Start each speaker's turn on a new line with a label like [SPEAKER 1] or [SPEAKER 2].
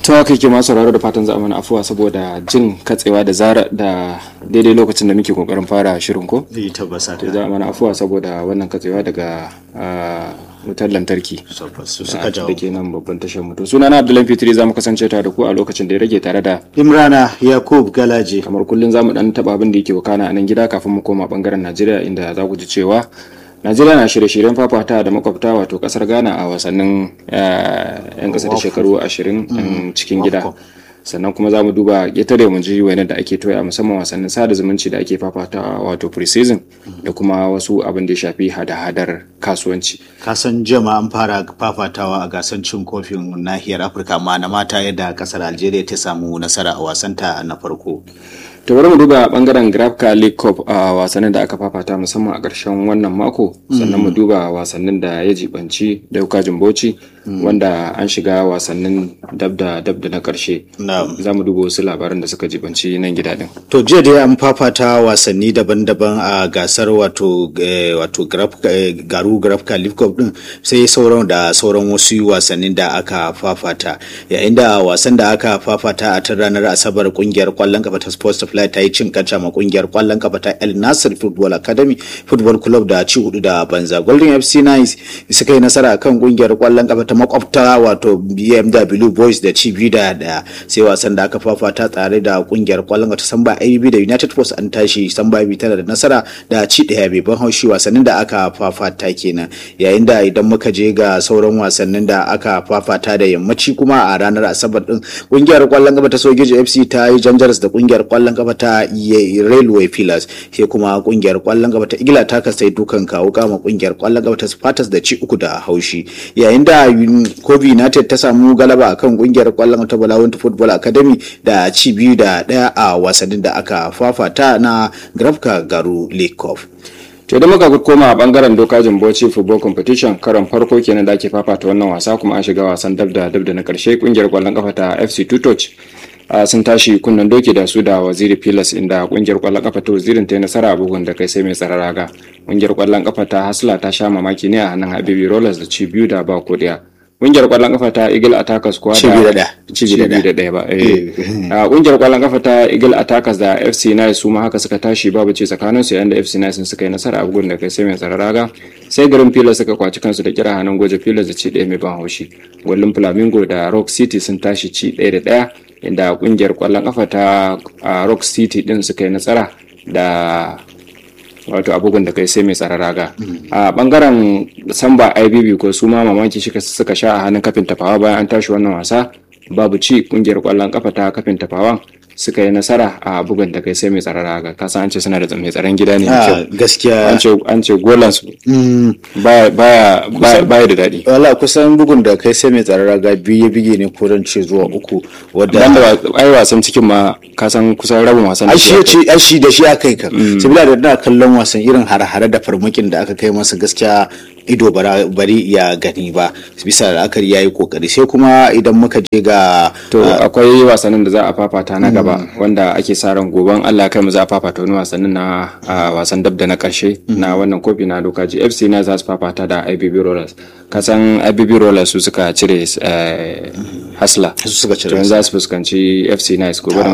[SPEAKER 1] to haka yake masu sauraro da fatan za a mana afuwa saboda jin katsewa da zara da daidai lokacin da muke kokarin fara shirin ko
[SPEAKER 2] zai tabbasa
[SPEAKER 1] to za a mana afuwa saboda wannan katsewa daga ah, wutar lantarki
[SPEAKER 2] su
[SPEAKER 1] da
[SPEAKER 2] suka jawo
[SPEAKER 1] ke nan babban tashar mu to sunana Abdullahi Fitri za mu kasance tare da ku a lokacin da ya rage tare da
[SPEAKER 2] imrana yakub galaje
[SPEAKER 1] kamar kullum za mu dan taba abin da yake wakana a nan gida kafin mu koma bangaren Najeriya inda za ku ji cewa Najeriya na shirye-shiryen fafata da makwabta wato kasar Ghana a wasannin eh, 'yan kasa da shekaru 20 'yan cikin gida. sannan kuma za mu duba ƙetare mu ji wani da ake toya musamman wasannin sada zumunci da ake fafatawa wato pre-season da kuma wasu abin da ya shafi hada-hadar kasuwanci
[SPEAKER 2] kasan jama an fara fafatawa a gasar cin kofin nahiyar afirka amma na mata yadda kasar algeria ta samu nasara a wasanta na farko
[SPEAKER 1] to bari mu duba bangaren grafka league cup a wasannin da aka fafata musamman a ƙarshen wannan mako sannan mu duba wasannin da ya jibanci dauka jimboci wanda an shiga wasannin dab da dab da na ƙarshe
[SPEAKER 2] Na'am.
[SPEAKER 1] za mu duba wasu labaran da suka jibanci nan gida din
[SPEAKER 2] To jiya dai an fafata wasanni daban-daban a gasar wato eh, wato Graf- eh, garu grafka league cup din sai sauran da sauran wasu wasannin da aka fafata yayin da wasan da aka fafata a ta ranar asabar kungiyar kwallon kafa ta sports fly ta yi cin kaca ma kungiyar kwallon kafa ta el nasir football academy football club da ci hudu da banza golden fc nice suka yi nasara kan kungiyar kwallon kafa ta makwabta wato bmw boys da ci biyu da daya sai wasan da aka fafata tare da kungiyar kwallon kafa ta samba abb da united force an tashi samba bi tana da nasara da ci daya bai ban haushi wasannin da aka fafata kenan yayin da idan muka je ga sauran wasannin da aka fafata da yammaci kuma a ranar asabar din kungiyar kwallon kafa ta sojoji fc ta yi janjaras da kungiyar kwallon kafa ta Ye- railway pillars sai kuma kungiyar kwallon kafa ta igila ta kasai dukan kawo kama kungiyar kwallon kafa ta spartans da ci uku da haushi yayin da Un- kobe united ta samu galaba akan kungiyar kwallon kafa ta balawun football academy da ci biyu da daya a wasannin da aka fafata na grafka garu league cup
[SPEAKER 1] to idan muka koma a bangaren dokajin Bauchi football competition karon farko kenan da ake fafata wannan wasa kuma an shiga wasan dab da dab da na karshe kungiyar kwallon kafa ta FC Tutoch Uh, sun tashi kunnen doki da su da waziri pilas inda kungiyar kwallon kafa ta wazirin ta yi nasara a bugun da kai sai mai tsararaga kungiyar kwallon kafa ta hasla ta sha mamaki ne a hannun habibi rollers da ci biyu da ba kodiya kungiyar kwallon kafa ta eagle attackers kuwa
[SPEAKER 2] Ci biyu da ɗaya.
[SPEAKER 1] ci biyu da biyu da ɗaya ba eh. Uh, kungiyar kwallon kafa ta eagle attackers da fc nice su ma haka suka tashi babu ci tsakanin su yayin da fc nice suka yi nasara a bugun da kai sai mai tsararaga sai garin pilas suka kwaci kansu da kira hannun goje pilas da ci ɗaya mai ban haushi gwallon flamingo da rock city sun tashi ci ɗaya da ɗaya inda kungiyar kwallon kafa ta a rock city din suka yi nasara da wato abubuwan da kai sai mai tsara raga a bangaren samba ibb ko su ma mamaki shi suka sha a hannun kafin tafawa bayan an tashi wannan wasa babu ci kungiyar kwallon kafa ta kafin tafawan suka yi nasara a bugun da kai sai mai tsara raga kasan an ce suna da mai tsaron gida ne mai
[SPEAKER 2] Ah,
[SPEAKER 1] kyau
[SPEAKER 2] gaskiya
[SPEAKER 1] an ce an ce golan su baya baya baya baya da daɗi
[SPEAKER 2] wala kusan bugun da kai sai mai tsarara ga biyu ya bige ne ko dan ce zuwa uku wadda
[SPEAKER 1] dan da ai wasan cikin ma kasan kusan rabin wasan da
[SPEAKER 2] ai
[SPEAKER 1] ke
[SPEAKER 2] shi ya
[SPEAKER 1] akwai.
[SPEAKER 2] ce ai shi da shi aka yi kan sabila da na kallon wasan irin hare-hare da farmakin da aka kai masa gaskiya ido bara- bari ya gani ba bisa da akari ya yi kokari sai kuma idan muka je ga
[SPEAKER 1] To akwai wasannin da za a fafata na gaba wanda ake sa ran goben Allah ya kai mu za a fafata wani wasannin na a wasan dab da na karshe na wannan kofi na dokaji FC na za su fafata da IBB Rollers kasan IBB Rollers su suka cire eh, Hasla
[SPEAKER 2] su suka
[SPEAKER 1] to
[SPEAKER 2] cire
[SPEAKER 1] yanzu za su fuskanci FC Nice gobe da